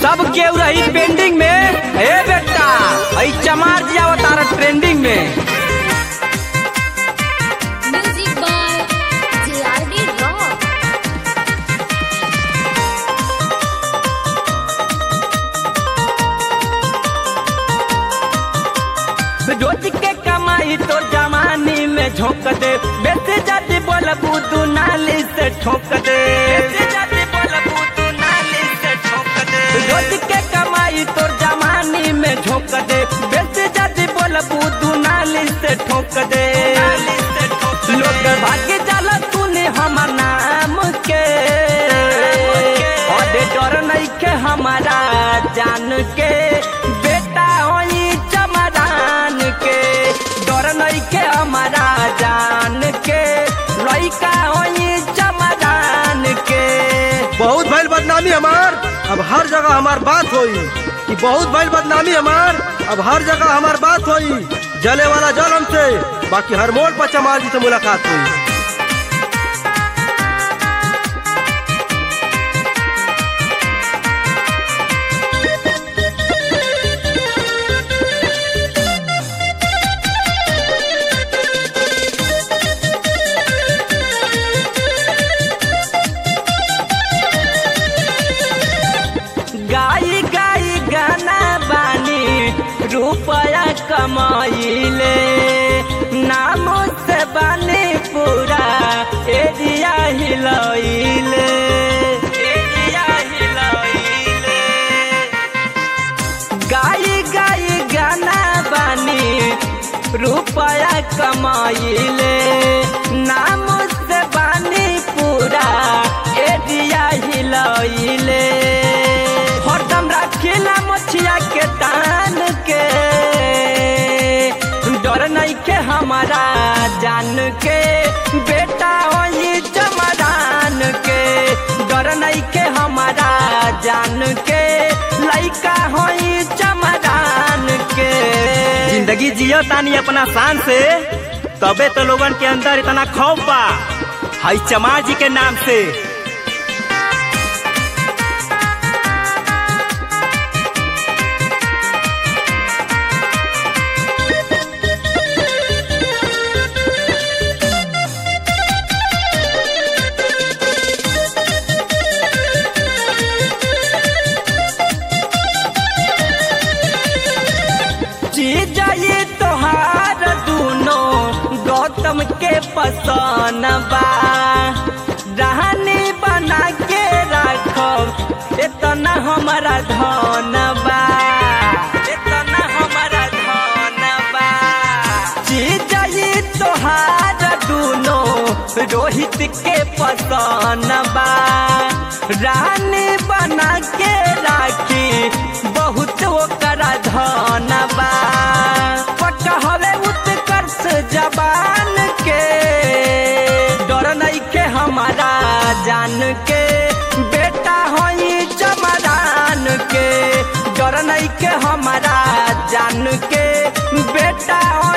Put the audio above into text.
सब केहू रही पेंडिंग में हे बेटा आई चमार जी अवतार ट्रेंडिंग में Music by JRD Rock. रोज के कमाई तो जवानी में झोंक दे बेटे जाति बोल बुदू नाली से ठोक दे बेटे जाति बोल बुदू नाली से ठोक दे रोज के कमाई तो जवानी में झोंक दे बेटे जाति बोल बुदू नाली से ठोक दे लोग भाग्य जाला तूने हमर नाम के और डर नहीं के हमारा जान के बेटा होई चमरान के डर नहीं के हमारा जान के लइका होई चमरान के बहुत भइल बदनामी हमार अब हर जगह हमार बात होई कि बहुत भइल बदनामी हमार अब हर जगह हमार बात होई जले वाला जल हमसे बाकी हर मोड़ पर चमार जी से मुलाकात हुई गाई गाई गाना बानी रुपया कमाइले नाम से बानी पूरा एरिया हिलैले एरिया हिलैले गाई गाई गाना बानी रुपया कमाइले नाम से बानी पूरा एरिया हिलैले हरदम रखिला मछिया के तान के डर नहीं के हमारा जान के बेटा होई जमरान के डर नहीं के हमारा जान के लइका होई चमरान के जिंदगी जियो तानी अपना शान से तबे तो लोगन के अंदर इतना खौफ बा हई चमार जी के नाम से चीज ये तोहार दूनो गौतम के पसंद बा रहनी बना के रखब इतना हमारा धन बा इतना हमारा धन बा चीज ये तोहार दूनो रोहित के पसंद बा रानी बना के राखी बहुत ओकरा धन बा पकहले उत्कर्ष जबान के डर नहीं के हमारा जान के बेटा होई चमरान के डर नहीं के हमारा जान के बेटा